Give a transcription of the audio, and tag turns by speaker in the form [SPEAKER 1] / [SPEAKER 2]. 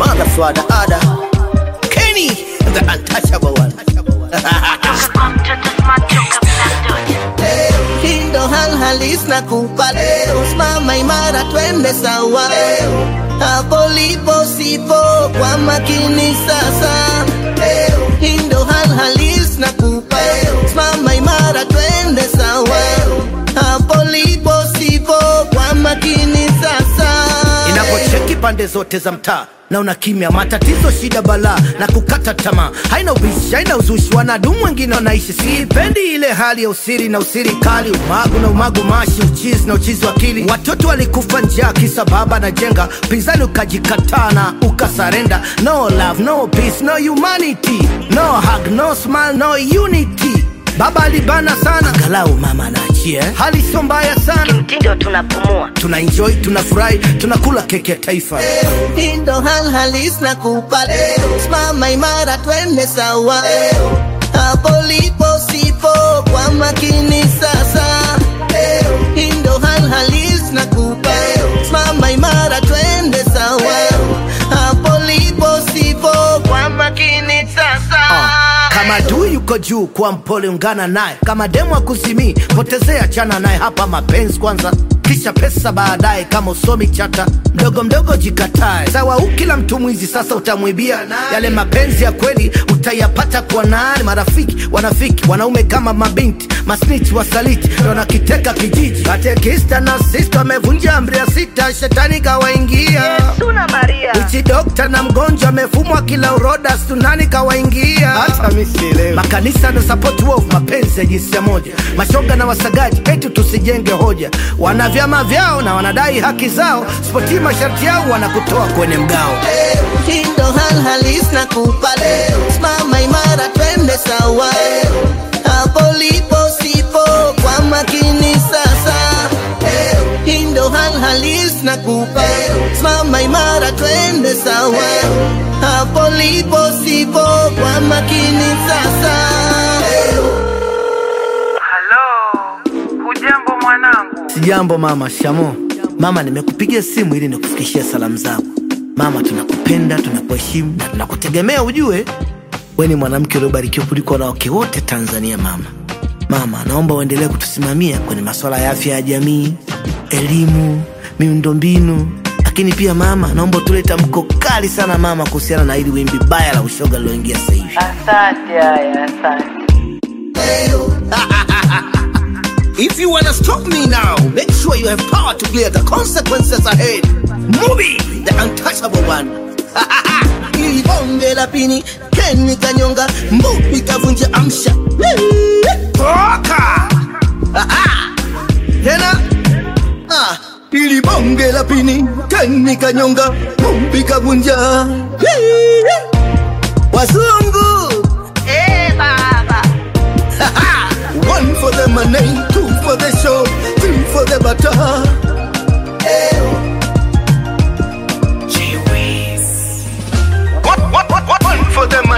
[SPEAKER 1] mother, father, other. Kenny, the untouchable one. Hindo hal halis na kupa leo, simama imara, twende sawa leo. Hapo lipo sipo kwa makini sasa leo. Hindo hal halis na kupa leo, simama imara, twende sawa leo. Hapo lipo sipo kwa makini sasa inapocheki pande zote za mtaa na una kimya, matatizo, shida, balaa na kukata tamaa, haina ubishi, haina uzushi, wanadumu wengine wanaishi. Sipendi ile hali ya usiri na usiri kali, umagu na umagu, mashi, uchizi na uchizi wa akili. Watoto walikufa njaa kisa baba na jenga, pinzani ukajikataa na ukasarenda. No love, no peace, no humanity, no hug, no smile, no unity. Baba alibana sana, angalau mama anaachia. eh. Hali sio mbaya sana,
[SPEAKER 2] mtindo tunapumua
[SPEAKER 1] tuna enjoy tunafurahi tunakula keki ya taifa hii ndo hal halis na kupa leo simama imara twende sawa leo hapo lipo sipo kwa makini sasa leo hii ndo hal halis na kupa leo simama imara twende sawa leo hapo lipo sipo kwa makini sasa kama adui yuko juu, kuwa mpole, ungana naye. Kama demu akuzimii, potezea, chana naye. Hapa mapenzi kwanza, kisha pesa baadaye. Kama usomi chata, mdogo mdogo jikatae. Sawa, u kila mtu mwizi, sasa utamwibia yale mapenzi ya kweli utayapata kwa nani? Marafiki wanafiki, wanaume kama mabinti, masniti wasaliti, ndo wanakiteka kijiji. Katekista na sista wamevunja amri ya sita, shetani kawaingia
[SPEAKER 2] tuna maria
[SPEAKER 1] Ichi dokta na mgonjwa amefumwa kila uroda, sunani kawaingia. Hata mimi sielewi. Makanisa na support wolf, mapenzi ya jinsia moja, mashoga na wasagaji, eti tusijenge hoja. Wana vyama vyao na wanadai haki zao, sipotii masharti yao wanakutoa kwenye mgao. Hii ndo hal halis na kupa leo, simama imara, twende sawa leo. Hapo lipo sipo kwa makini sasa leo. Hii ndo hal halis na kupa leo, simama imara, twende sawa leo. Hapo lipo sipo kwa makini sasa leo.
[SPEAKER 3] Halo, hujambo mwanangu?
[SPEAKER 1] Sijambo mama. Shamo mama, nimekupigia simu ili nikufikishie salamu zako mama. Tunakupenda, tunakuheshimu na tunakutegemea. Ujue we ni mwanamke uliobarikiwa kuliko wanawake wote Tanzania. Mama, mama, naomba uendelee kutusimamia kwenye masuala ya afya ya jamii, elimu, miundombinu, lakini pia mama, naomba utule tamko kali sana mama, kuhusiana na hili wimbi baya la ushoga liloingia sasa hivi.
[SPEAKER 3] Asante haya, asante.
[SPEAKER 1] If you wanna stop me now, make sure you have power to clear the consequences ahead. Movie, the untouchable one. Ili bonge la pini, Keni kanyonga, mbupi kavunja amsha. Toka! Tena? Ah, ili bonge la pini, Keni kanyonga, mbupi kavunja. Wazungu!
[SPEAKER 2] eh baba
[SPEAKER 1] One for the money, two for the show, three for the butter. One, one, one, one for the